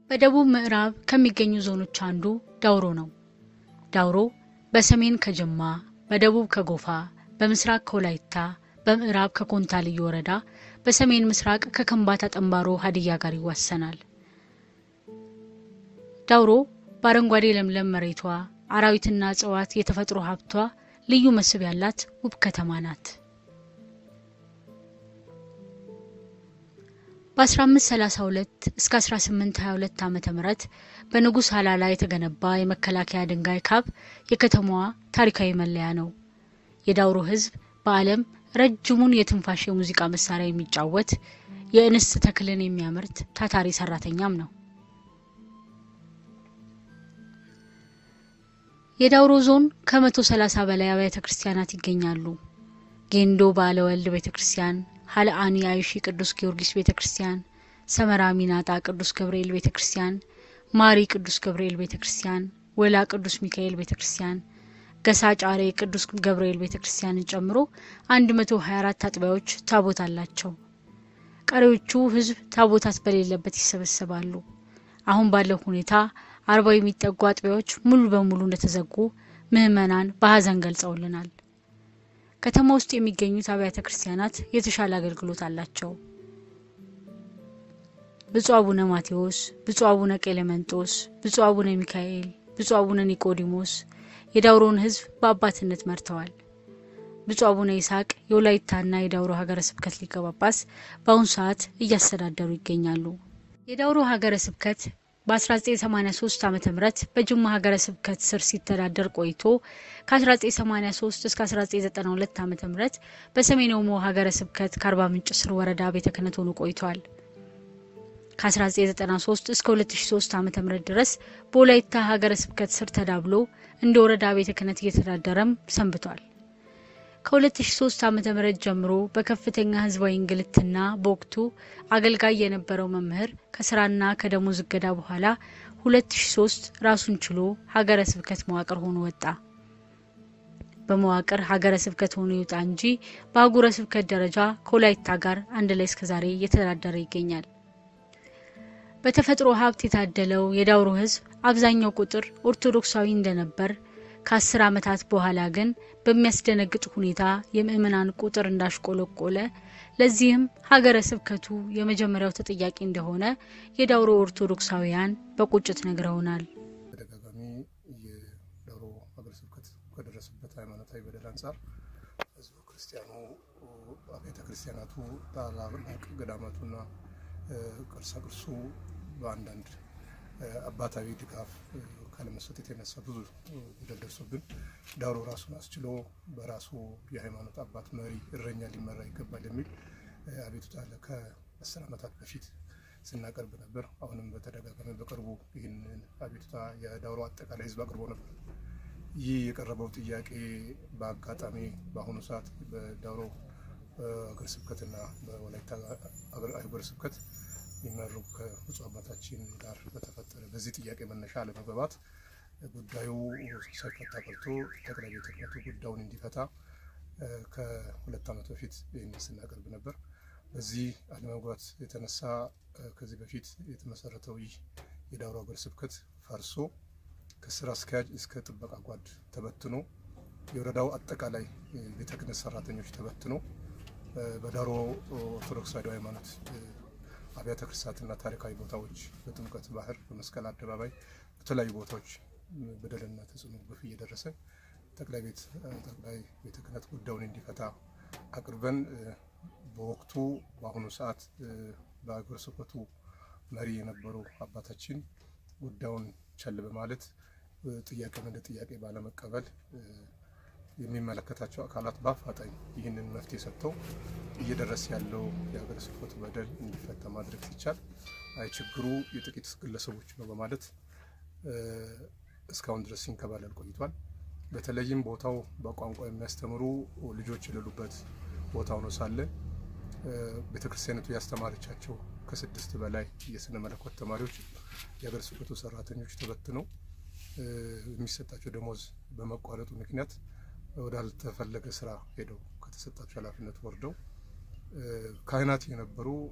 በደቡብ ምዕራብ ከሚገኙ ዞኖች አንዱ ዳውሮ ነው። ዳውሮ በሰሜን ከጅማ፣ በደቡብ ከጎፋ፣ በምስራቅ ከወላይታ፣ በምዕራብ ከኮንታ ልዩ ወረዳ፣ በሰሜን ምስራቅ ከከምባታ ጠንባሮ ሀዲያ ጋር ይዋሰናል። ዳውሮ በአረንጓዴ ለምለም መሬቷ፣ አራዊትና እጽዋት የተፈጥሮ ሀብቷ ልዩ መስህብ ያላት ውብ ከተማ ናት። በ1532 እስከ 1822 ዓ ም በንጉሥ ሀላላ የተገነባ የመከላከያ ድንጋይ ካብ የከተማዋ ታሪካዊ መለያ ነው። የዳውሮ ሕዝብ በዓለም ረጅሙን የትንፋሽ የሙዚቃ መሳሪያ የሚጫወት የእንስት ተክልን የሚያመርት ታታሪ ሰራተኛም ነው። የዳውሮ ዞን ከመቶ ሰላሳ በላይ አብያተ ክርስቲያናት ይገኛሉ። ጌንዶ ባለ ወልድ ቤተ ክርስቲያን፣ ሀለአኒ አይሺ ቅዱስ ጊዮርጊስ ቤተ ክርስቲያን፣ ሰመራ ሚናጣ ቅዱስ ገብርኤል ቤተ ክርስቲያን፣ ማሪ ቅዱስ ገብርኤል ቤተ ክርስቲያን፣ ወላ ቅዱስ ሚካኤል ቤተ ክርስቲያን፣ ገሳ ጫሬ ቅዱስ ገብርኤል ቤተ ክርስቲያንን ጨምሮ 124 አጥቢያዎች ታቦት አላቸው። ቀሪዎቹ ህዝብ ታቦታት በሌለበት ይሰበሰባሉ። አሁን ባለው ሁኔታ አርባ የሚጠጉ አጥቢያዎች ሙሉ በሙሉ እንደተዘጉ ምዕመናን በሀዘን ገልጸውልናል። ከተማ ውስጥ የሚገኙት አብያተ ክርስቲያናት የተሻለ አገልግሎት አላቸው። ብፁዕ አቡነ ማቴዎስ፣ ብፁዕ አቡነ ቄሌመንጦስ፣ ብፁዕ አቡነ ሚካኤል፣ ብፁዕ አቡነ ኒቆዲሞስ የዳውሮን ህዝብ በአባትነት መርተዋል። ብፁዕ አቡነ ይስሐቅ የወላይታና የዳውሮ ሀገረ ስብከት ሊቀ ጳጳስ በአሁኑ ሰዓት እያስተዳደሩ ይገኛሉ። የዳውሮ ሀገረ ስብከት በ1983 ዓ ም በጅማ ሀገረ ስብከት ስር ሲተዳደር ቆይቶ ከ1983 እስከ 1992 ዓ ም በሰሜን ኦሞ ሀገረ ስብከት ከአርባ ምንጭ ስር ወረዳ ቤተ ክህነት ሆኖ ቆይቷል። ከ1993 እስከ 2003 ዓ ም ድረስ በወላይታ ሀገረ ስብከት ስር ተዳብሎ እንደ ወረዳ ቤተ ክህነት እየተዳደረም ሰንብቷል። ከ2003 ዓ ም ጀምሮ በከፍተኛ ህዝባዊ እንግልትና በወቅቱ አገልጋይ የነበረው መምህር ከስራና ከደሞዝ እገዳ በኋላ 2003 ራሱን ችሎ ሀገረ ስብከት መዋቅር ሆኖ ወጣ። በመዋቅር ሀገረ ስብከት ሆኖ ይውጣ እንጂ በአህጉረ ስብከት ደረጃ ከወላይታ ጋር አንድ ላይ እስከዛሬ እየተዳደረ ይገኛል። በተፈጥሮ ሀብት የታደለው የዳውሮ ህዝብ አብዛኛው ቁጥር ኦርቶዶክሳዊ እንደነበር ከአስር ዓመታት በኋላ ግን በሚያስደነግጥ ሁኔታ የምእመናን ቁጥር እንዳሽቆለቆለ ለዚህም ሀገረ ስብከቱ የመጀመሪያው ተጠያቂ እንደሆነ የዳውሮ ኦርቶዶክሳውያን በቁጭት ነግረውናል። ተደጋጋሚ የዳውሮ ሀገረ ስብከት ከደረሰበት ሃይማኖታዊ በደል አንጻር ህዝቡ ክርስቲያኑ አብያተ ክርስቲያናቱ ታላላቅ ገዳማቱና ቅርሳ ቅርሱ በአንዳንድ አባታዊ ድጋፍ ካለመስጠት የተነሳ ብዙ በደል ደርሶብን ዳውሮ ራሱን አስችሎ በራሱ የሃይማኖት አባት መሪ እረኛ ሊመራ ይገባል የሚል አቤቱታ ከአስር ዓመታት በፊት ስናቀርብ ነበር። አሁንም በተደጋጋሚ በቅርቡ ይህንን አቤቱታ የዳውሮ አጠቃላይ ህዝብ አቅርቦ ነበር። ይህ የቀረበው ጥያቄ በአጋጣሚ በአሁኑ ሰዓት በዳውሮ ሀገረ ስብከትና በወላይታ ሀገረ ስብከት የሚመሩ ከብፁዕ አባታችን ጋር በተፈጠረ በዚህ ጥያቄ መነሻ አለመግባባት ጉዳዩ ሳይፈታ ቀርቶ ጠቅላይ ቤተ ክህነቱ ጉዳዩን እንዲፈታ ከሁለት ዓመት በፊት ይህንን ስናቀርብ ነበር። በዚህ አለመግባባት የተነሳ ከዚህ በፊት የተመሰረተው ይህ የዳውሮ ሀገረ ስብከት ፈርሶ ከስራ አስኪያጅ እስከ ጥበቃ ጓድ ተበትኖ የወረዳው አጠቃላይ ቤተ ክህነት ሰራተኞች ተበትኖ በዳውሮ ኦርቶዶክስ ተዋሕዶ ሃይማኖት አብያተ ክርስቲያናትና ታሪካዊ ቦታዎች በጥምቀት ባህር፣ በመስቀል አደባባይ፣ በተለያዩ ቦታዎች በደልና ተጽዕኖ ግፍ እየደረሰ ጠቅላይ ቤት ጠቅላይ ቤተ ክህነት ጉዳዩን እንዲፈታ አቅርበን በወቅቱ በአሁኑ ሰዓት በሀገረ ስብከቱ መሪ የነበሩ አባታችን ጉዳዩን ቸል በማለት ጥያቄን እንደ ጥያቄ ባለመቀበል የሚመለከታቸው አካላት በአፋጣኝ ይህንን መፍትሄ ሰጥተው እየደረሰ ያለው የሀገረ ስብከቱ በደል እንዲፈታ ማድረግ ሲቻል አይ ችግሩ የጥቂት ግለሰቦች ነው በማለት እስካሁን ድረስ ሲንከባለል ቆይቷል። በተለይም ቦታው በቋንቋ የሚያስተምሩ ልጆች የሌሉበት ቦታ ሆኖ ሳለ ቤተክርስቲያኒቱ ያስተማረቻቸው ከስድስት በላይ የስነ መለኮት ተማሪዎች የሀገረ ስብከቱ ሰራተኞች ተበትነው የሚሰጣቸው ደሞዝ በመቋረጡ ምክንያት ወዳልተፈለገ ስራ ሄደው ከተሰጣቸው ኃላፊነት ወርደው ካህናት የነበሩ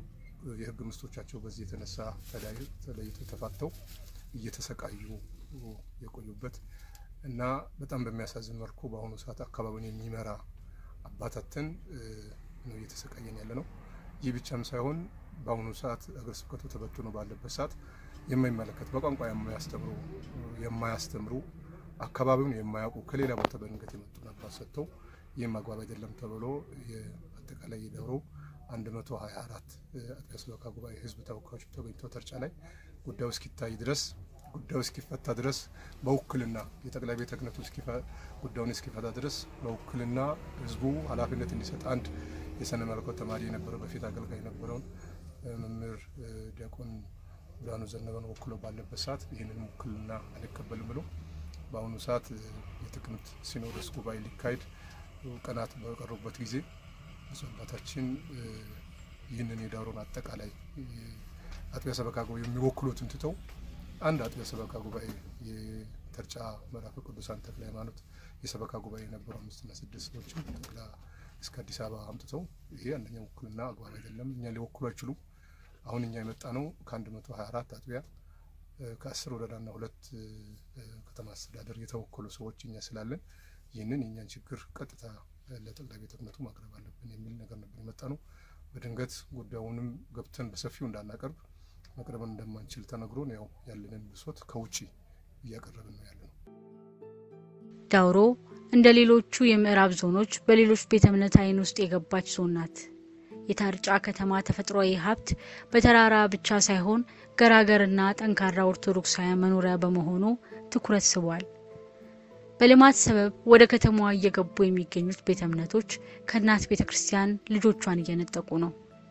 የህግ ምስቶቻቸው በዚህ የተነሳ ተለይተው ተፋተው እየተሰቃዩ የቆዩበት እና በጣም በሚያሳዝን መልኩ በአሁኑ ሰዓት አካባቢውን የሚመራ አባታትን ነው እየተሰቃየን ያለ ነው። ይህ ብቻም ሳይሆን በአሁኑ ሰዓት ሀገረ ስብከቱ ተበትኖ ባለበት ሰዓት የማይመለከት በቋንቋ የማያስተምሩ የማያስተምሩ አካባቢውን የማያውቁ ከሌላ ቦታ በድንገት የመጡ አባት ሰጥተው ይህም አግባብ አይደለም ተብሎ አጠቃላይ የደብሮ 124 አጥቢያ ስብከተ ጉባኤ ህዝብ ተወካዮች ተገኝተው ተርጫ ላይ ጉዳዩ እስኪታይ ድረስ ጉዳዩ እስኪፈታ ድረስ በውክልና የጠቅላይ ቤተ ክህነቱ ጉዳዩን እስኪፈታ ድረስ በውክልና ህዝቡ ኃላፊነት እንዲሰጥ አንድ የስነ መለኮት ተማሪ የነበረው በፊት አገልጋይ የነበረውን መምህር ዲያቆን ብርሃኑ ዘነበን ወክሎ ባለበት ሰዓት ይህንን ውክልና አልቀበልም ብሎ በአሁኑ ሰዓት የጥቅምት ሲኖዶስ ጉባኤ ሊካሄድ ቀናት በቀሩበት ጊዜ ብፁዕ አባታችን ይህንን የዳውሮን አጠቃላይ አጥቢያ ሰበካ ጉባኤ የሚወክሉትን ትተው አንድ አጥቢያ ሰበካ ጉባኤ የተርጫ ምዕራፈ ቅዱሳን ተክለ ሃይማኖት የሰበካ ጉባኤ የነበሩ አምስትና ስድስት ሰዎችን ጠቅላ እስከ አዲስ አበባ አምጥተው ይሄ አንደኛ ውክልና አግባብ አይደለም፣ እኛ ሊወክሉ አይችሉም። አሁን እኛ የመጣ ነው ከአንድ መቶ ሀያ አራት አጥቢያ ከአስር ወረዳና ሁለት ከተማ አስተዳደር የተወከሉ ሰዎች እኛ ስላለን ይህንን የእኛን ችግር ቀጥታ ለጠቅላይ ቤተ ክህነቱ ማቅረብ አለብን የሚል ነገር ነበር የመጣ ነው። በድንገት ጉዳዩንም ገብተን በሰፊው እንዳናቀርብ መቅረብን እንደማንችል ተነግሮን ያው ያለንን ብሶት ከውጭ እያቀረብን ነው ያለ ነው። ዳውሮ እንደ ሌሎቹ የምዕራብ ዞኖች በሌሎች ቤተ እምነት አይን ውስጥ የገባች ዞን ናት። የታርጫ ከተማ ተፈጥሯዊ ሀብት በተራራ ብቻ ሳይሆን ገራገርና ጠንካራ ኦርቶዶክሳውያን መኖሪያ በመሆኑ ትኩረት ስቧል። በልማት ሰበብ ወደ ከተማዋ እየገቡ የሚገኙት ቤተ እምነቶች ከእናት ቤተ ክርስቲያን ልጆቿን እየነጠቁ ነው።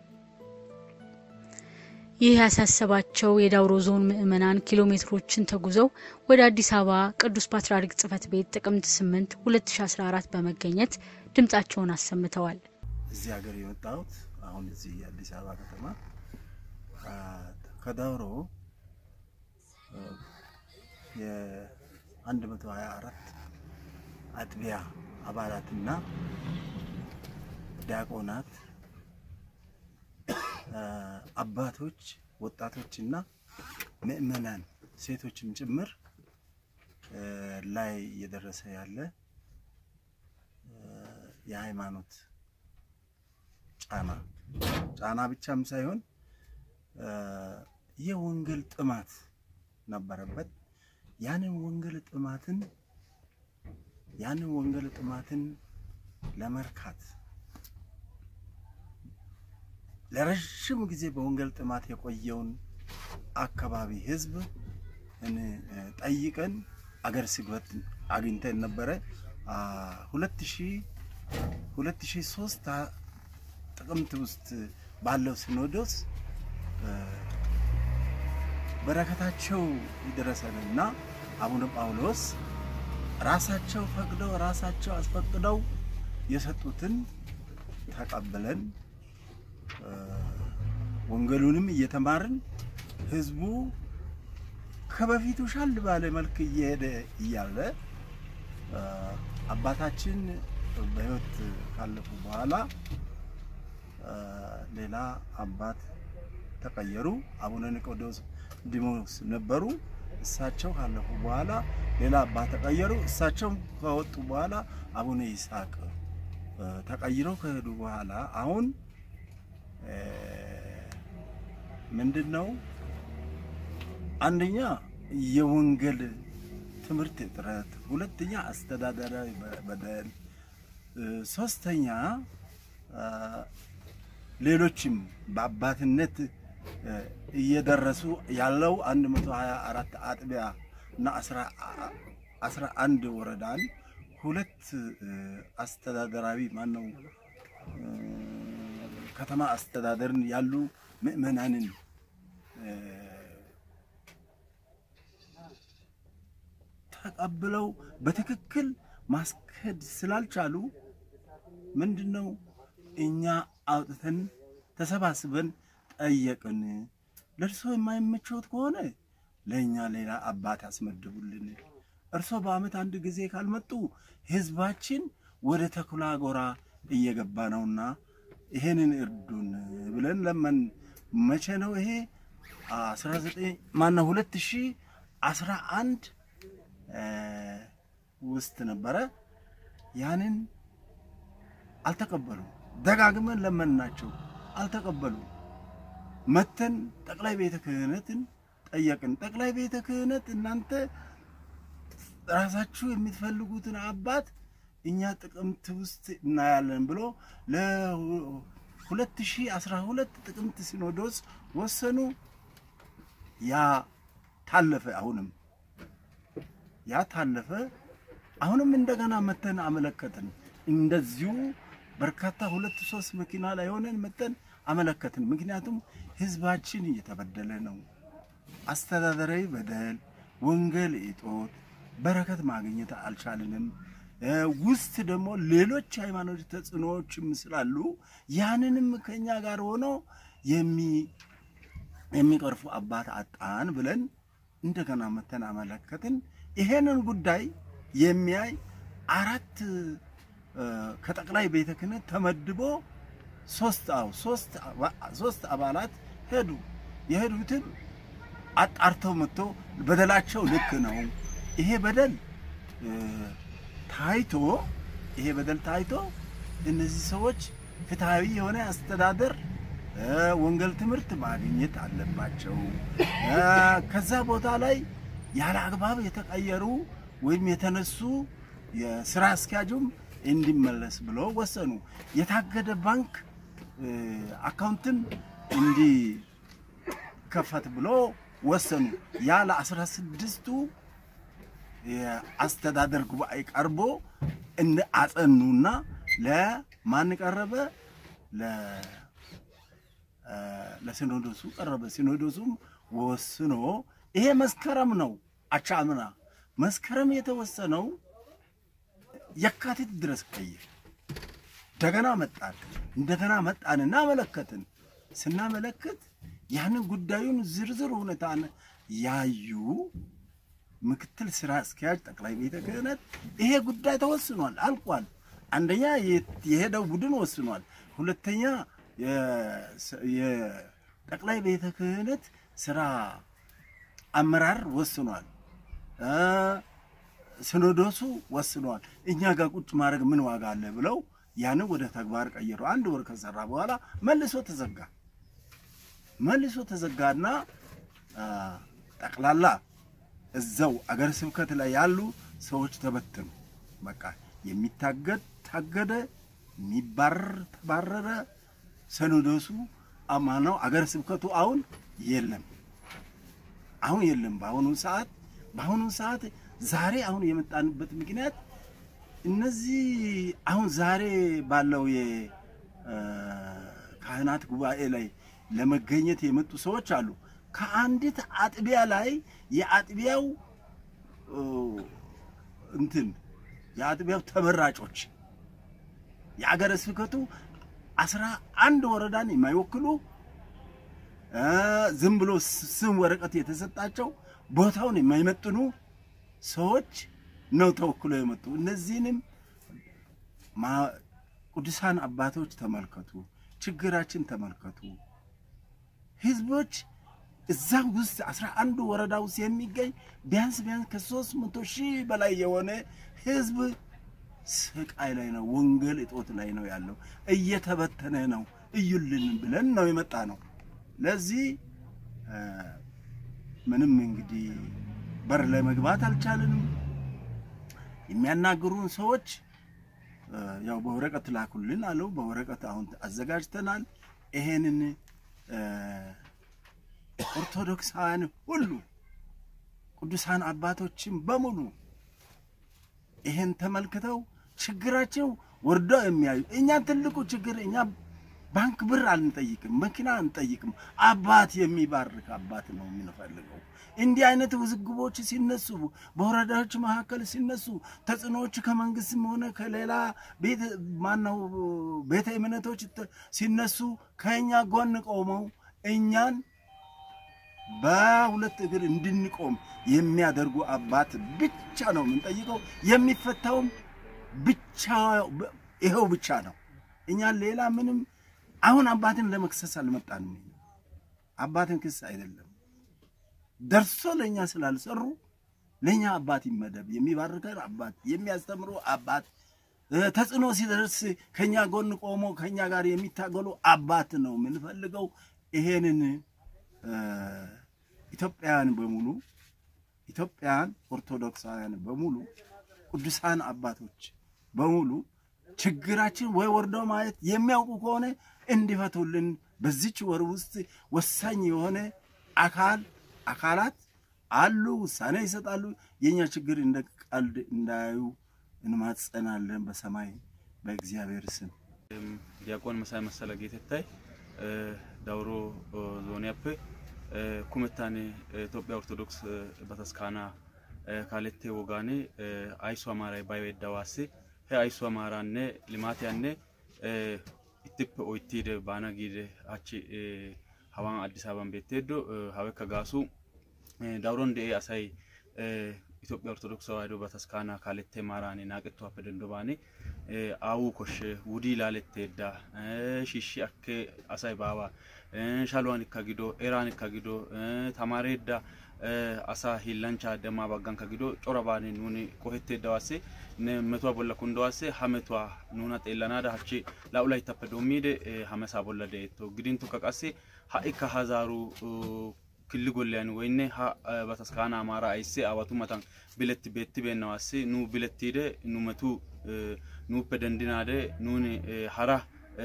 ይህ ያሳሰባቸው የዳውሮ ዞን ምዕመናን ኪሎ ሜትሮችን ተጉዘው ወደ አዲስ አበባ ቅዱስ ፓትርያርክ ጽሕፈት ቤት ጥቅምት 8 2014 በመገኘት ድምጻቸውን አሰምተዋል። እዚህ ሀገር የመጣሁት አሁን እዚህ የአዲስ አበባ ከተማ ከዳውሮ የ124 አጥቢያ አባላትና ዲያቆናት አባቶች፣ ወጣቶችና ምእመናን ሴቶችም ጭምር ላይ እየደረሰ ያለ የሃይማኖት ጫና ጫና ብቻም ሳይሆን የወንጌል ጥማት ነበረበት። ያንን ወንጌል ጥማትን ያንን ወንጌል ጥማትን ለመርካት ለረዥም ጊዜ በወንጌል ጥማት የቆየውን አካባቢ ሕዝብ ጠይቀን አገር ስብከት አግኝተን ነበረ። ሁለት ሺህ ሁለት ሺህ ሶስት ጥቅምት ውስጥ ባለው ሲኖዶስ በረከታቸው ይድረሰንና አቡነ ጳውሎስ ራሳቸው ፈቅደው ራሳቸው አስፈቅደው የሰጡትን ተቀብለን ወንጌሉንም እየተማርን ህዝቡ ከበፊቱ ሻል ባለ መልክ እየሄደ እያለ አባታችን በህይወት ካለፉ በኋላ ሌላ አባት ተቀየሩ። አቡነ ኒቆዲሞስ ነበሩ። እሳቸው ካለፉ በኋላ ሌላ አባት ተቀየሩ። እሳቸው ከወጡ በኋላ አቡነ ይስሐቅ ተቀይረው ከሄዱ በኋላ አሁን ምንድን ነው አንደኛ የወንጌል ትምህርት እጥረት፣ ሁለተኛ አስተዳደራዊ በደል፣ ሶስተኛ ሌሎችም በአባትነት እየደረሱ ያለው 124 አጥቢያ እና 11 ወረዳን ሁለት አስተዳደራዊ ማነው ከተማ አስተዳደርን ያሉ ምዕመናንን ተቀብለው በትክክል ማስከድ ስላልቻሉ ምንድነው እኛ አውጥተን ተሰባስበን ጠየቅን። ለእርሶ የማይመቸውት ከሆነ ለእኛ ሌላ አባት ያስመድቡልን። እርሶ በዓመት አንድ ጊዜ ካልመጡ ህዝባችን ወደ ተኩላ ጎራ እየገባ ነውና ይሄንን እርዱን ብለን ለመን መቼ ነው ይሄ? 19 ማነው 2011 ውስጥ ነበረ። ያንን አልተቀበሉም። ደጋግመን ለመናቸው፣ አልተቀበሉም። መተን ጠቅላይ ቤተ ክህነትን ጠየቅን። ጠቅላይ ቤተ ክህነት እናንተ ራሳችሁ የምትፈልጉትን አባት እኛ ጥቅምት ውስጥ እናያለን ብሎ ለ2012 ጥቅምት ሲኖዶስ ወሰኑ። ያ ታለፈ። አሁንም ያ ታለፈ። አሁንም እንደገና መተን አመለከትን። እንደዚሁ በርካታ ሁለት ሶስት መኪና ላይ ሆነን መተን አመለከትን። ምክንያቱም ህዝባችን እየተበደለ ነው። አስተዳደራዊ በደል፣ ወንጌል እጦት፣ በረከት ማግኘት አልቻልንም። ውስጥ ደግሞ ሌሎች ሃይማኖት ተጽዕኖዎችም ስላሉ ያንንም ከኛ ጋር ሆኖ የሚቀርፉ አባት አጣን ብለን እንደገና መተን አመለከትን። ይሄንን ጉዳይ የሚያይ አራት ከጠቅላይ ቤተ ክህነት ተመድቦ ሶስት አው ሶስት ሶስት አባላት ሄዱ። የሄዱትም አጣርተው መጥቶ በደላቸው ልክ ነው፣ ይሄ በደል ታይቶ ይሄ በደል ታይቶ እነዚህ ሰዎች ፍትሐዊ የሆነ አስተዳደር ወንጌል ትምህርት ማግኘት አለባቸው። ከዛ ቦታ ላይ ያለ አግባብ የተቀየሩ ወይም የተነሱ የስራ አስኪያጁም እንዲመለስ ብሎ ወሰኑ። የታገደ ባንክ አካውንትም እንዲከፈት ብሎ ወሰኑ። ያ ለአስራ ስድስቱ የአስተዳደር ጉባኤ ቀርቦ እንደ አጸኑና ለማን ቀረበ? ለሲኖዶሱ ቀረበ። ሲኖዶሱም ወስኖ ይሄ መስከረም ነው አቻምና መስከረም የተወሰነው የካቲት ድረስ ቆየ። እንደገና መጣን እንደገና መጣንና አመለከትን። ስናመለክት ያንን ጉዳዩን ዝርዝር ሁኔታን ያዩ ምክትል ስራ አስኪያጅ ጠቅላይ ቤተ ክህነት ይሄ ጉዳይ ተወስኗል፣ አልቋል። አንደኛ የሄደው ቡድን ወስኗል። ሁለተኛ የጠቅላይ ቤተ ክህነት ስራ አመራር ወስኗል። ሲኖዶሱ ወስኗል። እኛ ጋር ቁጭ ማድረግ ምን ዋጋ አለ ብለው ያንን ወደ ተግባር ቀየሩ። አንድ ወር ከሰራ በኋላ መልሶ ተዘጋ። መልሶ ተዘጋና ጠቅላላ እዛው አገር ስብከት ላይ ያሉ ሰዎች ተበተኑ። በቃ የሚታገድ ታገደ፣ የሚባረር ተባረረ። ሲኖዶሱ አማናው አገር ስብከቱ አሁን የለም፣ አሁን የለም። በአሁኑ ሰዓት በአሁኑ ሰዓት ዛሬ አሁን የመጣንበት ምክንያት እነዚህ አሁን ዛሬ ባለው የካህናት ጉባኤ ላይ ለመገኘት የመጡ ሰዎች አሉ። ከአንዲት አጥቢያ ላይ የአጥቢያው እንትን የአጥቢያው ተመራጮች የአገረ ስብከቱ አስራ አንድ ወረዳን የማይወክሉ ዝም ብሎ ስም ወረቀት የተሰጣቸው ቦታውን የማይመጥኑ ሰዎች ነው ተወክሎ የመጡ። እነዚህንም ቅዱሳን አባቶች ተመልከቱ፣ ችግራችን ተመልከቱ። ህዝቦች እዛ ውስጥ አስራ አንዱ ወረዳ ውስጥ የሚገኝ ቢያንስ ቢያንስ ከሶስት መቶ ሺህ በላይ የሆነ ህዝብ ስቃይ ላይ ነው፣ ወንጌል እጦት ላይ ነው ያለው፣ እየተበተነ ነው። እዩልን ብለን ነው የመጣ ነው። ለዚህ ምንም እንግዲህ በር ላይ መግባት አልቻልንም። የሚያናግሩን ሰዎች ያው በወረቀት ላኩልን አለው። በወረቀት አሁን አዘጋጅተናል። ይሄንን ኦርቶዶክሳውያን ሁሉ ቅዱሳን አባቶችን በሙሉ ይሄን ተመልክተው ችግራቸው ወርደው የሚያዩ እኛ ትልቁ ችግር እኛ ባንክ ብር አንጠይቅም፣ መኪና አንጠይቅም። አባት የሚባርክ አባት ነው የምንፈልገው። እንዲህ አይነት ውዝግቦች ሲነሱ፣ በወረዳዎች መካከል ሲነሱ፣ ተጽዕኖዎች ከመንግስትም ሆነ ከሌላ ቤት ማነው ቤተ እምነቶች ሲነሱ ከእኛ ጎን ቆመው እኛን በሁለት እግር እንድንቆም የሚያደርጉ አባት ብቻ ነው የምንጠይቀው። የሚፈታውም ብቻ ይኸው ብቻ ነው። እኛ ሌላ ምንም አሁን አባትን ለመክሰስ አልመጣንም። አባትን ክስ አይደለም። ደርሶ ለእኛ ስላልሰሩ ለእኛ አባት ይመደብ፣ የሚባርከን አባት፣ የሚያስተምሩ አባት፣ ተጽዕኖ ሲደርስ ከኛ ጎን ቆሞ ከኛ ጋር የሚታገሉ አባት ነው የምንፈልገው። ይሄንን ኢትዮጵያውያን በሙሉ ኢትዮጵያውያን ኦርቶዶክሳውያን በሙሉ ቅዱሳን አባቶች በሙሉ ችግራችን ወይ ወርዶ ማየት የሚያውቁ ከሆነ እንዲፈቱልን በዚች ወር ውስጥ ወሳኝ የሆነ አካል አካላት አሉ፣ ውሳኔ ይሰጣሉ። የኛ ችግር እንደ ቀልድ እንዳያዩ እንማጸናለን በሰማይ በእግዚአብሔር ስም። ዲያቆን መሳይ መሰለ ጌተታይ ዳውሮ ዞኒያፕ ኩመታን ኢትዮጵያ ኦርቶዶክስ በተስካና ካሌቴ ወጋኔ አይሱ አማራይ ባይወዳዋሴ he aysuwa maaraanne limaatiyanne ittippe oyttiide baana giide hachchi hawan addis ababan beetteeddo hawekka gaasu dawuron de'ee asay Itoophphiya Ortodookise Tawaahidoo Bataskaanaa kaalettee maaraani naaqettuwaappe denddobaani aawuu koshshe wudii laaletteedda shiishshi akkee asay baawa shaluwanikka gido eraanikka gido tamaareedda asaa hiillanchchaa demmaa baggankka gido corabaani nuuni qohetteeddawaassi ne metuwa bolla kunddawaassi ha metuwa nuuna xeellanaada hachchi laa"u layttappe doommiide ha mesaa bolla de'etto gidintukka qassi ha"ikka ha zaaru killi golliyan woynne ha bataskaana amaara aysse aawatu matan biletti beettibeennawaassi nu bilettiide nu metu nuuppe dendinaade nuuni hara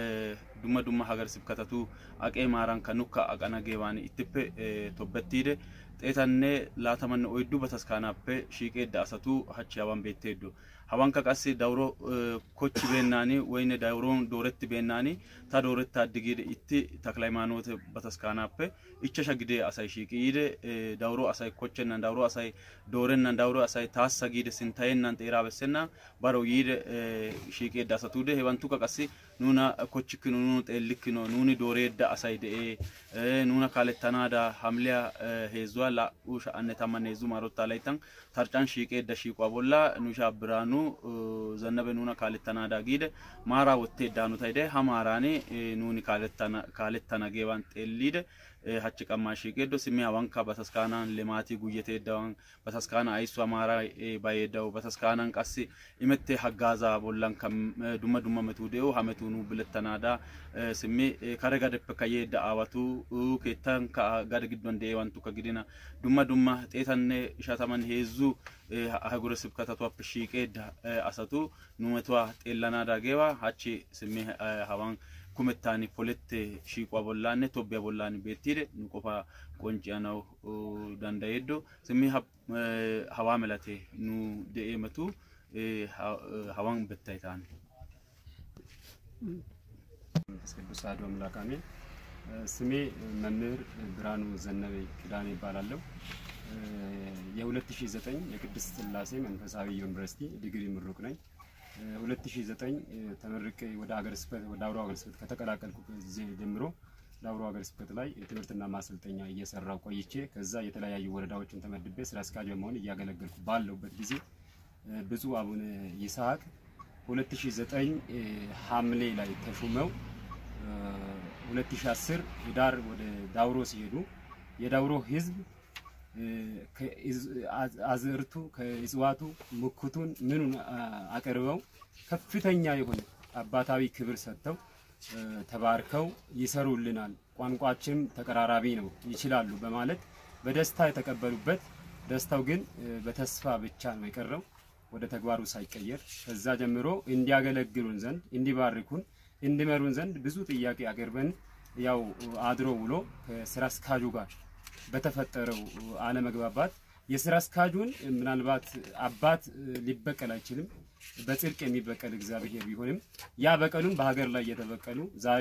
dumma dumma hagar sibkatatu aqee maarankka nukka aqana geebaani ittippe tobbettiide xeetanne laatamanne oyddu bataskaanaappe shiiqeedda asatu hachchi hawan beetteeddo hawankka qassi dawuro kochchibeennaani woyne dawuron doorettibeennaani ta doorettaaddi giide itti taklaymaanoote bataskaanaappe ichchasha gidee asay shiiqi yiide dawuro asay kochchennan dawuro asay doorennan dawuro asay taassa giide sinttayennan xeeraa bessennan baro yiide shiiqeedda asatuude hewantukka qassi nuna kochchikkino nunu xeellikkino nuni dooreedda asay de'ee nuna kaalettanaada hamliya heezzuwa laa"u sha'anne tammanne heezzu maarottaa layttan tarcan shiiqeedda shiiquwa bolla nu ishaa biraanu zannabe nuna kaalettanaada giide maaraa wotteeddaanutayde ha maaraani nuuni kaalettana geewan xeelliide hachchi qammaa shiiqeeddo simmi hawankka bataskaanan limaatii guyyeteeddawan bataskaana ayissuwa maaraa bayeeddawu bataskaanan qassi imettee haggaazaa bollankka dumma dumma metuu de'u ha metuu nu bilettanaada simmi kare gadeppekka yeedda aawatu keettankka gade giddon de'eewantukka gidina dumma dumma xeetanne ishataman heezzu hagure sibkatatuwappe shiiqeedda asatu nu metuwa xeellanaada geewa hachchi simmi hawan kumettaani polette shiiquwa bollaanne tobbiya bollaan beettiide nu qofa qoncciyanawu dandayeeddo simmi hawaa melate nu de'ee metu hawan bettay taane መንፈስ ቅዱስ አሐዱ አምላክ አሜን። ስሜ መምህር ብርሃኑ ዘነበ ኪዳኔ ይባላለሁ። የ2009 የቅድስት ሥላሴ መንፈሳዊ ዩኒቨርሲቲ ዲግሪ ምሩቅ ነኝ። 2009 ተመርቄ ወደ ሀገረ ስብከት ወደ አውሮ ሀገረ ስብከት ከተቀላቀልኩበት ጊዜ ጀምሮ ለአውሮ ሀገረ ስብከት ላይ ትምህርትና ማሰልጠኛ እየሰራው ቆይቼ ከዛ የተለያዩ ወረዳዎችን ተመድቤ ስራ አስኪያጅ በመሆን እያገለገልኩ ባለሁበት ጊዜ ብፁዕ አቡነ ይስሐቅ 2009 ሐምሌ ላይ ተሹመው 2010 ህዳር ወደ ዳውሮ ሲሄዱ የዳውሮ ህዝብ አዝርቱ ከእጽዋቱ ሙክቱን ምኑን አቅርበው ከፍተኛ የሆነ አባታዊ ክብር ሰጥተው ተባርከው ይሰሩልናል፣ ቋንቋችንም ተቀራራቢ ነው ይችላሉ በማለት በደስታ የተቀበሉበት ደስታው ግን በተስፋ ብቻ ነው የቀረው ወደ ተግባሩ ሳይቀየር ከዛ ጀምሮ እንዲያገለግሉን ዘንድ እንዲባርኩን እንዲመሩን ዘንድ ብዙ ጥያቄ አቅርበን ያው አድሮ ውሎ ከስራ አስኪያጁ ጋር በተፈጠረው አለመግባባት የስራ አስኪያጁን ምናልባት አባት ሊበቀል አይችልም፣ በጽድቅ የሚበቀል እግዚአብሔር ቢሆንም ያ በቀሉን በሀገር ላይ እየተበቀሉ ዛሬ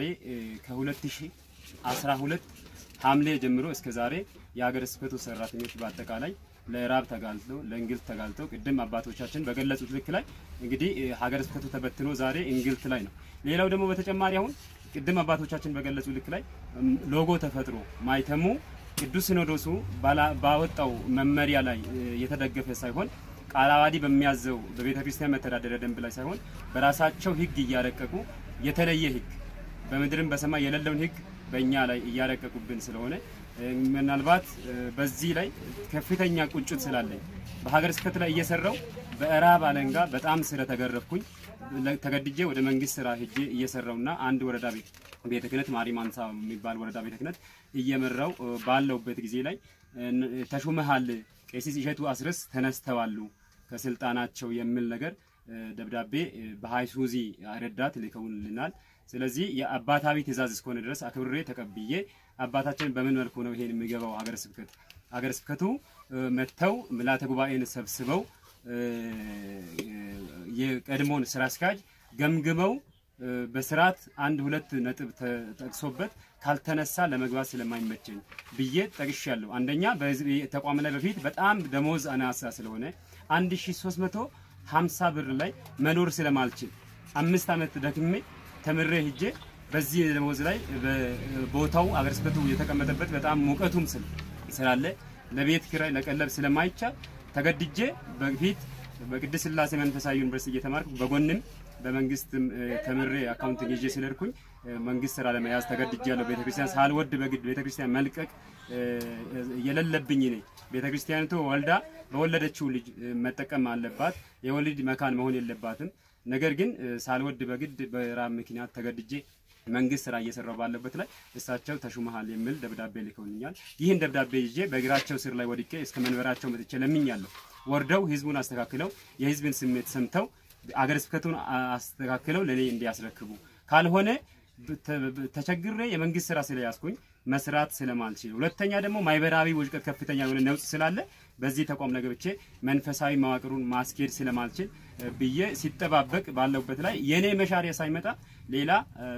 ከ2012 ሐምሌ ጀምሮ እስከ ዛሬ የሀገረ ስብከቱ ሰራተኞች በአጠቃላይ ለራብ ተጋልጠው ለእንግልት ተጋልጠው ቅድም አባቶቻችን በገለጹት ልክ ላይ እንግዲህ ሀገረ ስብከቱ ተበትኖ ዛሬ እንግልት ላይ ነው። ሌላው ደግሞ በተጨማሪ አሁን ቅድም አባቶቻችን በገለጹ ልክ ላይ ሎጎ ተፈጥሮ ማይተሙ ቅዱስ ሲኖዶሱ ባወጣው መመሪያ ላይ የተደገፈ ሳይሆን ቃለ ዓዋዲ በሚያዘው በቤተ ክርስቲያን መተዳደሪያ ደንብ ላይ ሳይሆን በራሳቸው ሕግ እያረቀቁ የተለየ ሕግ በምድርም በሰማይ የሌለውን ሕግ በእኛ ላይ እያረቀቁብን ስለሆነ ምናልባት በዚህ ላይ ከፍተኛ ቁጭት ስላለኝ በሀገረ ስብከት ላይ እየሰራው በእራብ አለንጋ በጣም ስለተገረፍኩኝ ተገድጄ ወደ መንግስት ስራ ሄጄ እየሰራውና አንድ ወረዳ ቤት ቤተ ክህነት ማሪ ማንሳ የሚባል ወረዳ ቤተ ክህነት እየመራው ባለውበት ጊዜ ላይ ተሹመሃል፣ ቄሲስ እሸቱ አስረስ ተነስተዋሉ ከስልጣናቸው የሚል ነገር ደብዳቤ በሃይሱዚ ረዳት ልከውልናል። ስለዚህ የአባታዊ ትእዛዝ እስከሆነ ድረስ አክብሬ ተቀብዬ አባታችን በምን መልኩ ነው ይሄን የሚገባው ሀገረ ስብከት ሀገረ ስብከቱ መጥተው ምልዓተ ጉባኤን ሰብስበው የቀድሞውን ስራ አስኪያጅ ገምግመው በስርዓት አንድ ሁለት ነጥብ ተጠቅሶበት ካልተነሳ ለመግባት ስለማይመቸኝ ብዬ ጠቅሻለሁ። አንደኛ በዚህ ተቋም ላይ በፊት በጣም ደሞዝ አናሳ ስለሆነ 1350 ብር ላይ መኖር ስለማልችል አምስት ዓመት ደክሜ ተምሬ ሂጄ በዚህ ደሞዝ ላይ ቦታው አገረ ስብከቱ የተቀመጠበት በጣም ሙቀቱም ስላለ ለቤት ኪራይ ለቀለብ ስለማይቻል ተገድጄ በፊት በቅድስት ሥላሴ መንፈሳዊ ዩኒቨርሲቲ እየተማርኩ በጎንም በመንግስትም ተምሬ አካውንቲንግ ይዤ ስለርኩኝ መንግስት ስራ ለመያዝ ተገድጃለሁ። ቤተክርስቲያን ሳልወድ በግድ ቤተክርስቲያን መልቀቅ የሌለብኝ ነኝ። ቤተክርስቲያኒቱ ወልዳ በወለደችው ልጅ መጠቀም አለባት። የወሊድ መካን መሆን የለባትም። ነገር ግን ሳልወድ በግድ በራብ ምክንያት ተገድጄ መንግስት ስራ እየሰራው ባለበት ላይ እሳቸው ተሹመሃል የሚል ደብዳቤ ልከውልኛል። ይህን ደብዳቤ ይዤ በእግራቸው ስር ላይ ወድቄ እስከ መንበራቸው መጥቼ ለምኛለሁ። ወርደው ህዝቡን አስተካክለው የህዝብን ስሜት ሰምተው አገረ ስብከቱን አስተካክለው ለእኔ እንዲያስረክቡ ካልሆነ ተቸግሬ የመንግስት ስራ ስለያዝኩኝ መስራት ስለማልችል፣ ሁለተኛ ደግሞ ማህበራዊ ውድቀት ከፍተኛ የሆነ ነውጥ ስላለ በዚህ ተቋም ላይ ገብቼ መንፈሳዊ መዋቅሩን ማስኬድ ስለማልችል ብዬ ሲጠባበቅ ባለውበት ላይ የኔ መሻሪያ ሳይመጣ ሌላ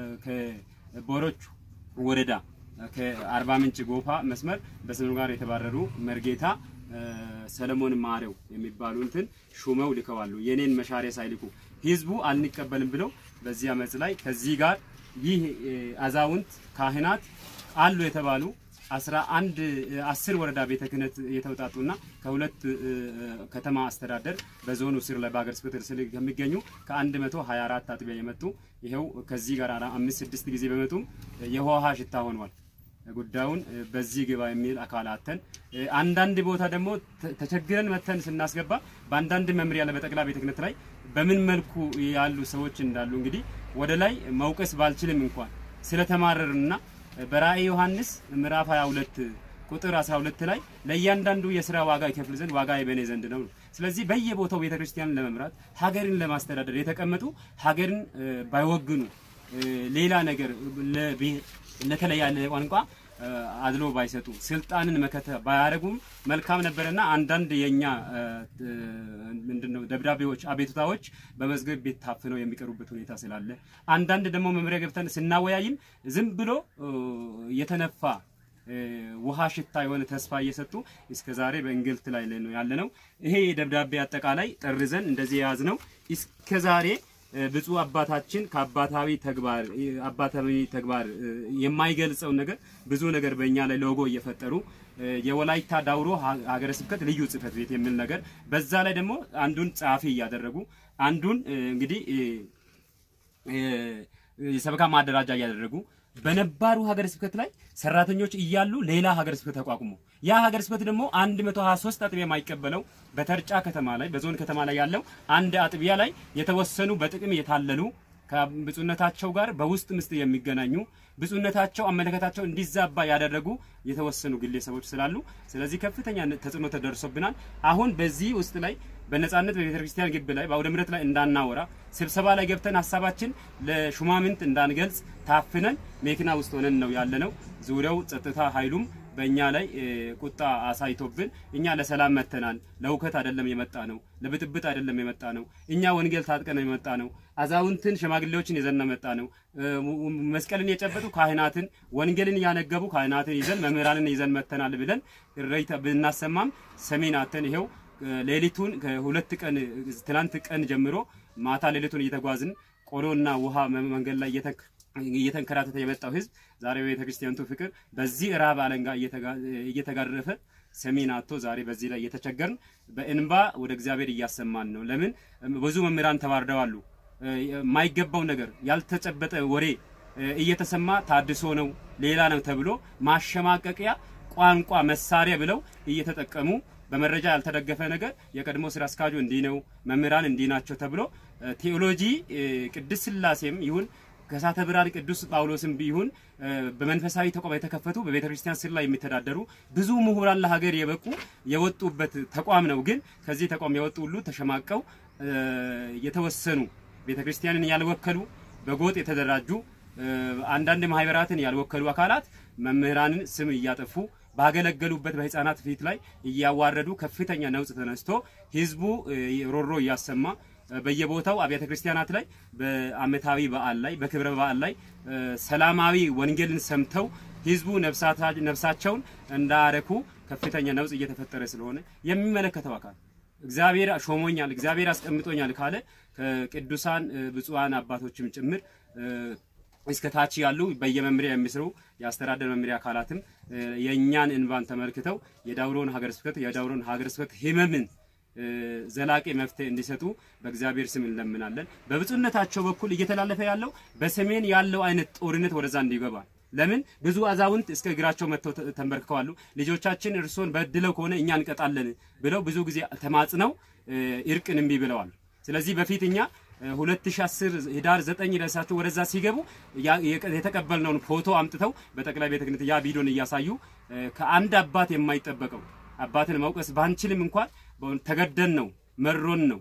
ከቦሮቹ ወረዳ ከአርባ ምንጭ ጎፋ መስመር በስኑ ጋር የተባረሩ መርጌታ ሰለሞን ማሬው የሚባሉ እንትን ሹመው ልከዋሉ። የኔን መሻሪያ ሳይልኩ ህዝቡ አንቀበልም ብለው በዚህ አመፅ ላይ ከዚህ ጋር ይህ አዛውንት ካህናት አሉ የተባሉ አስራ አንድ አስር ወረዳ ቤተ ክህነት የተውጣጡና ከሁለት ከተማ አስተዳደር በዞኑ ስር ላይ በሀገረ ስብከት ስር ከሚገኙ ከአንድ መቶ ሀያ አራት አጥቢያ የመጡ ይኸው ከዚህ ጋር አምስት ስድስት ጊዜ በመጡም የውሃ ሽታ ሆኗል። ጉዳዩን በዚህ ግባ የሚል አካላተን አንዳንድ ቦታ ደግሞ ተቸግረን መተን ስናስገባ በአንዳንድ መምሪያ ላይ በጠቅላይ ቤተ ክህነት ላይ በምን መልኩ ያሉ ሰዎች እንዳሉ እንግዲህ ወደ ላይ መውቀስ ባልችልም እንኳን ስለተማረርና በራእይ ዮሐንስ ምዕራፍ 22 ቁጥር 12 ላይ ለእያንዳንዱ የስራ ዋጋ ይከፍል ዘንድ ዋጋ በእኔ ዘንድ ነው። ስለዚህ በየቦታው ቤተክርስቲያንን ለመምራት ሀገርን ለማስተዳደር የተቀመጡ ሀገርን ባይወግኑ ሌላ ነገር ለተለያለ ቋንቋ አድሎ ባይሰጡ ስልጣንን መከተ ባያደርጉም መልካም ነበረና አንዳንድ የኛ ምንድነው ደብዳቤዎች፣ አቤቱታዎች በመዝገብ ቤት ታፍነው የሚቀሩበት ሁኔታ ስላለ አንዳንድ ደግሞ መምሪያ ገብተን ስናወያይም ዝም ብሎ የተነፋ ውሃ ሽታ የሆነ ተስፋ እየሰጡ እስከ ዛሬ በእንግልት ላይ ነው ያለነው። ይሄ ደብዳቤ አጠቃላይ ጠርዘን እንደዚህ የያዝ ነው እስከ ዛሬ ብፁዕ አባታችን ከአባታዊ ተግባር አባታዊ ተግባር የማይገልጸውን ነገር ብዙ ነገር በእኛ ላይ ሎጎ እየፈጠሩ የወላይታ ዳውሮ ሀገረ ስብከት ልዩ ጽሕፈት ቤት የሚል ነገር በዛ ላይ ደግሞ አንዱን ጸሐፊ እያደረጉ አንዱን እንግዲህ የሰበካ ማደራጃ እያደረጉ በነባሩ ሀገረ ስብከት ላይ ሰራተኞች እያሉ ሌላ ሀገረ ስብከት ተቋቁሞ ያ ሀገረ ስብከት ደግሞ 123 አጥቢያ የማይቀበለው በተርጫ ከተማ ላይ በዞን ከተማ ላይ ያለው አንድ አጥቢያ ላይ የተወሰኑ በጥቅም የታለሉ ከብፁዕነታቸው ጋር በውስጥ ምስጥ የሚገናኙ ብፁዕነታቸው አመለከታቸው እንዲዛባ ያደረጉ የተወሰኑ ግለሰቦች ስላሉ ስለዚህ ከፍተኛ ተጽዕኖ ተደርሶብናል። አሁን በዚህ ውስጥ ላይ በነጻነት በቤተ ክርስቲያን ግቢ ላይ በአውደ ምሕረት ላይ እንዳናወራ ስብሰባ ላይ ገብተን ሀሳባችን ለሹማምንት እንዳንገልጽ ታፍነን መኪና ውስጥ ሆነን ነው ያለነው። ዙሪያው ጸጥታ ኃይሉም በእኛ ላይ ቁጣ አሳይቶብን እኛ ለሰላም መተናል። ለውከት አይደለም የመጣ ነው፣ ለብጥብጥ አይደለም የመጣ ነው። እኛ ወንጌል ታጥቀን የመጣ ነው። አዛውንትን ሽማግሌዎችን ይዘን መጣ ነው። መስቀልን የጨበጡ ካህናትን፣ ወንጌልን ያነገቡ ካህናትን ይዘን መምህራንን ይዘን መተናል ብለን እረይታ ብናሰማም ሰሜን አተን ይሄው ሌሊቱን ከሁለት ቀን ትናንት ቀን ጀምሮ ማታ ሌሊቱን እየተጓዝን ቆሎና ውሃ መንገድ ላይ እየተንከራተተ የመጣው ህዝብ ዛሬ በቤተ ክርስቲያንቱ ፍቅር በዚህ ራብ አለንጋ እየተጋረፈ ሰሜን አቶ ዛሬ በዚህ ላይ እየተቸገርን በእንባ ወደ እግዚአብሔር እያሰማን ነው። ለምን ብዙ መምህራን ተባርደዋሉ። የማይገባው ነገር ያልተጨበጠ ወሬ እየተሰማ ታድሶ ነው ሌላ ነው ተብሎ ማሸማቀቂያ ቋንቋ መሳሪያ ብለው እየተጠቀሙ በመረጃ ያልተደገፈ ነገር የቀድሞ ስራ አስኪያጁ እንዲህ ነው፣ መምህራን እንዲህ ናቸው ተብሎ ቴዎሎጂ ቅድስት ስላሴም ይሁን ከሳተ ብርሃን ቅዱስ ጳውሎስም ቢሆን በመንፈሳዊ ተቋም የተከፈቱ በቤተ ክርስቲያን ስር ላይ የሚተዳደሩ ብዙ ምሁራን ለሀገር የበቁ የወጡበት ተቋም ነው። ግን ከዚህ ተቋም የወጡ ሁሉ ተሸማቀው የተወሰኑ ቤተ ክርስቲያንን ያልወከሉ በጎጥ የተደራጁ አንዳንድ ማህበራትን ያልወከሉ አካላት መምህራንን ስም እያጠፉ ባገለገሉበት በህፃናት ፊት ላይ እያዋረዱ ከፍተኛ ነውጥ ተነስቶ ህዝቡ ሮሮ እያሰማ በየቦታው አብያተ ክርስቲያናት ላይ በአመታዊ በዓል ላይ በክብረ በዓል ላይ ሰላማዊ ወንጌልን ሰምተው ህዝቡ ነፍሳቸውን እንዳረኩ ከፍተኛ ነውጥ እየተፈጠረ ስለሆነ የሚመለከተው አካል እግዚአብሔር ሾሞኛል፣ እግዚአብሔር አስቀምጦኛል ካለ ከቅዱሳን ብፁዓን አባቶችም ጭምር እስከ ታች ያሉ በየመምሪያ የሚሰሩ የአስተዳደር መምሪያ አካላትም የእኛን እንባን ተመልክተው የዳውሮን ሀገረ ስብከት የዳውሮን ሀገረ ስብከት ህመምን ዘላቂ መፍትሄ እንዲሰጡ በእግዚአብሔር ስም እንለምናለን። በብፁዕነታቸው በኩል እየተላለፈ ያለው በሰሜን ያለው አይነት ጦርነት ወደዛ እንዲገባ ለምን ብዙ አዛውንት እስከ እግራቸው መጥተው ተንበርክከዋሉ። ልጆቻችን እርሶን በድለው ከሆነ እኛ እንቀጣለን ብለው ብዙ ጊዜ ተማጽነው እርቅን እምቢ ብለዋል። ስለዚህ በፊት እኛ 2010 ህዳር 9 ደርሳቸው ወደዛ ሲገቡ የተቀበልነውን ፎቶ አምጥተው በጠቅላይ ቤተ ክህነት ያ ቪዲዮን እያሳዩ ከአንድ አባት የማይጠበቀው አባትን መውቀስ ባንችልም እንኳን ተገደን ነው መሮን ነው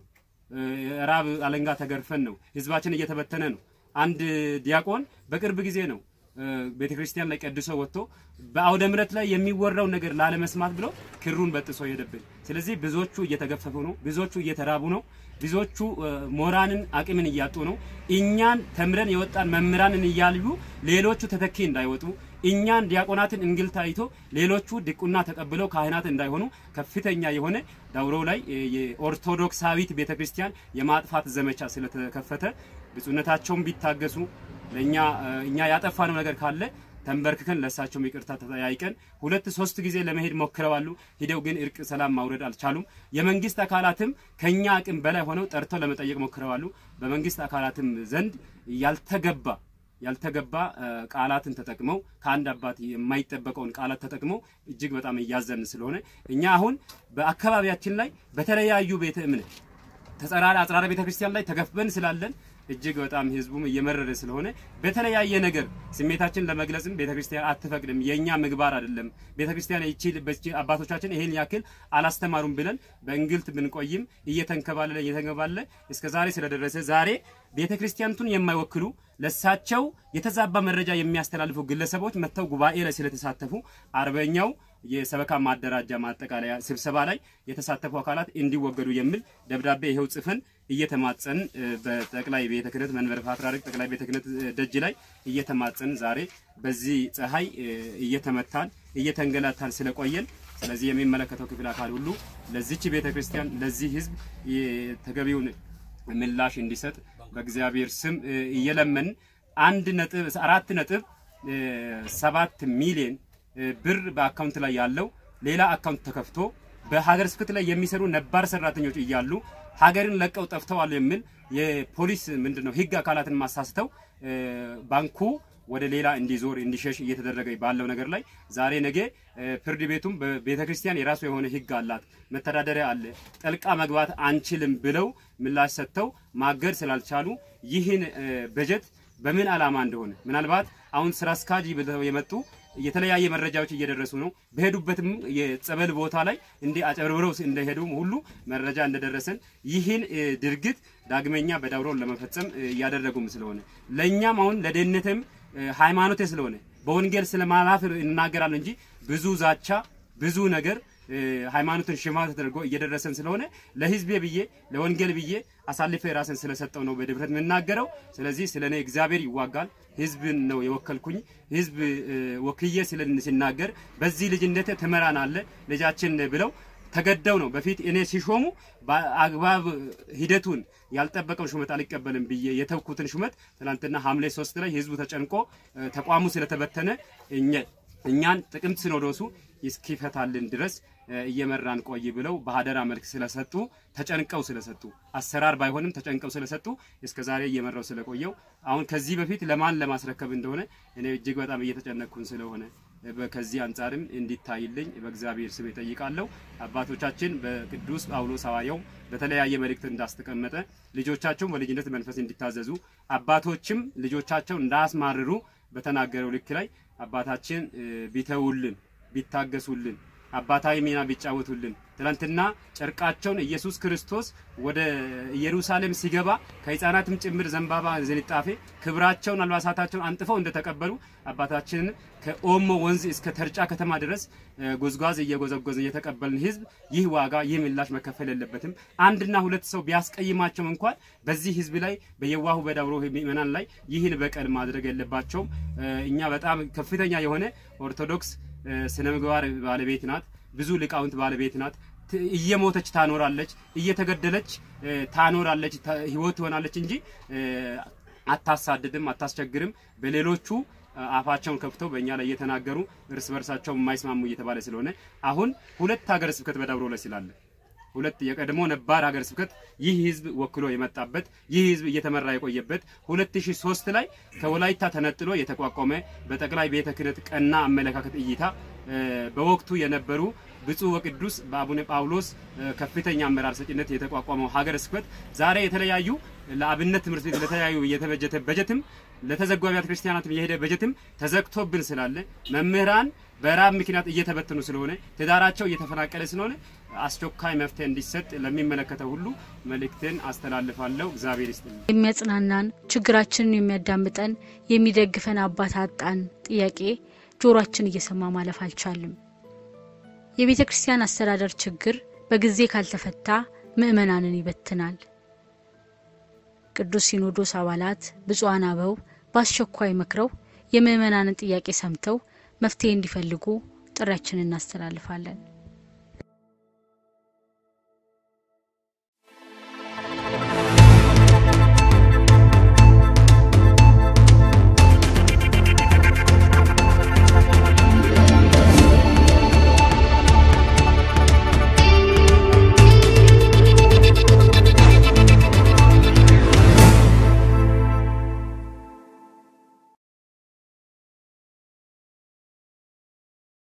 ራብ አለንጋ ተገርፈን ነው ህዝባችን እየተበተነ ነው። አንድ ዲያቆን በቅርብ ጊዜ ነው ቤተ ክርስቲያን ላይ ቀድሶ ወጥቶ በአውደ ምሕረት ላይ የሚወራው ነገር ላለመስማት ብሎ ክሩን በጥሶ ሄደብን። ስለዚህ ብዙዎቹ እየተገፈፉ ነው፣ ብዙዎቹ እየተራቡ ነው፣ ብዙዎቹ ሞራንን አቅምን እያጡ ነው። እኛን ተምረን የወጣን መምህራንን እያልዩ ሌሎቹ ተተኪ እንዳይወጡ እኛን ዲያቆናትን እንግልት አይቶ ሌሎቹ ድቁና ተቀብለው ካህናት እንዳይሆኑ ከፍተኛ የሆነ ዳውሮ ላይ የኦርቶዶክሳዊት ቤተክርስቲያን የማጥፋት ዘመቻ ስለተከፈተ ብፁዕነታቸውን ቢታገሱ ለእኛ እኛ ያጠፋነው ነገር ካለ ተንበርክከን ለእሳቸውም ይቅርታ ተጠያይቀን ሁለት ሶስት ጊዜ ለመሄድ ሞክረዋሉ። ሂደው ግን እርቅ ሰላም ማውረድ አልቻሉም። የመንግስት አካላትም ከኛ አቅም በላይ ሆነው ጠርተው ለመጠየቅ ሞክረዋሉ። በመንግስት አካላትም ዘንድ ያልተገባ ያልተገባ ቃላትን ተጠቅመው ከአንድ አባት የማይጠበቀውን ቃላት ተጠቅመው እጅግ በጣም እያዘን ስለሆነ እኛ አሁን በአካባቢያችን ላይ በተለያዩ ቤተ እምነት ተጸራሪ አጽራረ ቤተ ክርስቲያን ላይ ተገፍበን ስላለን እጅግ በጣም ህዝቡም እየመረረ ስለሆነ በተለያየ ነገር ስሜታችን ለመግለጽም ቤተክርስቲያን አትፈቅድም። የኛ ምግባር አይደለም። ቤተክርስቲያን ይቺ አባቶቻችን ይሄን ያክል አላስተማሩም ብለን በእንግልት ብንቆይም እየተንከባለለ እየተንከባለለ እስከ ዛሬ ስለደረሰ ዛሬ ቤተክርስቲያኑን የማይወክሉ ለሳቸው የተዛባ መረጃ የሚያስተላልፉ ግለሰቦች መጥተው ጉባኤ ላይ ስለተሳተፉ አርበኛው የሰበካ ማደራጃ ማጠቃለያ ስብሰባ ላይ የተሳተፉ አካላት እንዲወገዱ የሚል ደብዳቤ ይኸው ጽፈን እየተማጸን በጠቅላይ ቤተ ክህነት መንበረ ፓትርያርክ ጠቅላይ ቤተ ክህነት ደጅ ላይ እየተማጸን ዛሬ በዚህ ፀሐይ እየተመታን እየተንገላታን ስለቆየን ስለዚህ የሚመለከተው ክፍል አካል ሁሉ ለዚች ቤተ ክርስቲያን ለዚህ ህዝብ ተገቢውን ምላሽ እንዲሰጥ በእግዚአብሔር ስም እየለመን አንድ ነጥብ አራት ነጥብ ሰባት ሚሊዮን ብር በአካውንት ላይ ያለው ሌላ አካውንት ተከፍቶ በሀገር ስብከት ላይ የሚሰሩ ነባር ሰራተኞች እያሉ ሀገርን ለቀው ጠፍተዋል የሚል የፖሊስ ምንድነው ህግ አካላትን ማሳስተው ባንኩ ወደ ሌላ እንዲዞር እንዲሸሽ እየተደረገ ባለው ነገር ላይ ዛሬ ነገ ፍርድ ቤቱም በቤተ ክርስቲያን የራሱ የሆነ ህግ አላት፣ መተዳደሪያ አለ፣ ጠልቃ መግባት አንችልም ብለው ምላሽ ሰጥተው ማገድ ስላልቻሉ ይህን በጀት በምን ዓላማ እንደሆነ ምናልባት አሁን ስራ አስኪያጅ ብለው የመጡ የተለያየ መረጃዎች እየደረሱ ነው። በሄዱበትም የጸበል ቦታ ላይ እንዲ አጨብርብረው እንደሄዱ ሁሉ መረጃ እንደደረሰን ይህን ድርጊት ዳግመኛ በዳውሮን ለመፈጸም እያደረጉም ስለሆነ ለእኛም አሁን ለደህንነትም ሃይማኖቴ ስለሆነ በወንጌል ስለማላፍ እናገራለን እንጂ ብዙ ዛቻ ብዙ ነገር ሃይማኖትን ሽማት ተደርጎ እየደረሰን ስለሆነ ለህዝቤ ብዬ ለወንጌል ብዬ አሳልፌ ራስን ስለሰጠው ነው በድፍረት የምናገረው። ስለዚህ ስለ እኔ እግዚአብሔር ይዋጋል። ህዝብን ነው የወከልኩኝ። ህዝብ ወክዬ ሲናገር በዚህ ልጅነቴ ትመራናለ ልጃችን ብለው ተገደው ነው በፊት እኔ ሲሾሙ በአግባብ ሂደቱን ያልጠበቀውን ሹመት አልቀበልም ብዬ የተውኩትን ሹመት ትናንትና ሐምሌ ሶስት ላይ ህዝቡ ተጨንቆ ተቋሙ ስለተበተነ እኛን ጥቅምት ሲኖዶሱ እስኪፈታልን ድረስ እ፣ እየመራን ቆይ ብለው በሀደራ መልክ ስለሰጡ ተጨንቀው ስለሰጡ አሰራር ባይሆንም ተጨንቀው ስለሰጡ እስከ ዛሬ እየመራው ስለቆየው አሁን ከዚህ በፊት ለማን ለማስረከብ እንደሆነ እኔ እጅግ በጣም እየተጨነቅኩን ስለሆነ እ፣ በ- ከዚህ አንጻርም እንዲታይልኝ በእግዚአብሔር ስም እጠይቃለሁ። አባቶቻችን በቅዱስ ጳውሎስ ሐዋርያው በተለያየ መልእክት እንዳስቀመጠ ልጆቻቸውን በልጅነት መንፈስ እንዲታዘዙ አባቶችም ልጆቻቸውን እንዳያስማርሩ በተናገረው ልክ ላይ አባታችን እ፣ ቢተውልን ቢታገሱልን አባታዊ ሚና ቢጫወቱልን ትናንትና ጨርቃቸውን ኢየሱስ ክርስቶስ ወደ ኢየሩሳሌም ሲገባ ከሕፃናትም ጭምር ዘንባባ ዝንጣፌ ክብራቸውን አልባሳታቸውን አንጥፈው እንደተቀበሉ አባታችንን ከኦሞ ወንዝ እስከ ተርጫ ከተማ ድረስ እ፣ ጉዝጓዝ እየጎዘጎዘ የተቀበልን ሕዝብ ይህ ዋጋ ይህ ምላሽ መከፈል የለበትም። አንድና ሁለት ሰው ቢያስቀይማቸው እንኳን በዚህ ሕዝብ ላይ በየዋሁ በዳውሮ ምእመናን ላይ ይህን በቀል ማድረግ የለባቸውም። እ፣ እኛ በጣም ከፍተኛ የሆነ ኦርቶዶክስ እ፣ ስነ ምግባር ባለቤት ናት። ብዙ ሊቃውንት ባለቤት ናት። ት- እየሞተች ታኖራለች፣ እየተገደለች እ፣ ታኖራለች፣ ተ- ህይወት ትሆናለች እንጂ እ፣ አታሳድድም፣ አታስቸግርም። በሌሎቹ እ፣ አፋቸውን ከፍተው በእኛ ላይ እየተናገሩ እርስ በርሳቸው የማይስማሙ እየተባለ ስለሆነ አሁን ሁለት ሀገረ ስብከት በዳውሮ ላይ ስላለ ሁለት የቀድሞ ነባር ሀገረ ስብከት ይህ ህዝብ ወክሎ የመጣበት ይህ ህዝብ እየተመራ የቆየበት 2003 ላይ ከወላይታ ተነጥሎ የተቋቋመ በጠቅላይ ቤተ ክህነት ቀና አመለካከት እይታ እ፣ በወቅቱ የነበሩ ብፁዕ ወቅዱስ በአቡነ ጳውሎስ እ፣ ከፍተኛ አመራር ሰጭነት የተቋቋመው ሀገረ ስብከት ዛሬ የተለያዩ ለአብነት ትምህርት ቤት ለተለያዩ የተበጀተ በጀትም ለተዘጉ አብያተ ክርስቲያናትም የሄደ በጀትም ተዘግቶብን ስላለ መምህራን በራብ ምክንያት እየተበተኑ ስለሆነ ትዳራቸው እየተፈናቀለ ስለሆነ አስቸኳይ መፍትሄ እንዲሰጥ ለሚመለከተው ሁሉ መልእክትን አስተላልፋለሁ። እግዚአብሔር ይስጥልኝ። የሚያጽናናን ችግራችንን የሚያዳምጠን የሚደግፈን አባት አጣን ጥያቄ ጆሮአችን እየሰማ ማለፍ አልቻልም። የቤተ ክርስቲያን አስተዳደር ችግር በጊዜ ካልተፈታ ምዕመናንን ይበትናል። ቅዱስ ሲኖዶስ አባላት ብፁዓን አበው በአስቸኳይ መክረው የምዕመናንን ጥያቄ ሰምተው መፍትሄ እንዲፈልጉ ጥሪያችንን እናስተላልፋለን።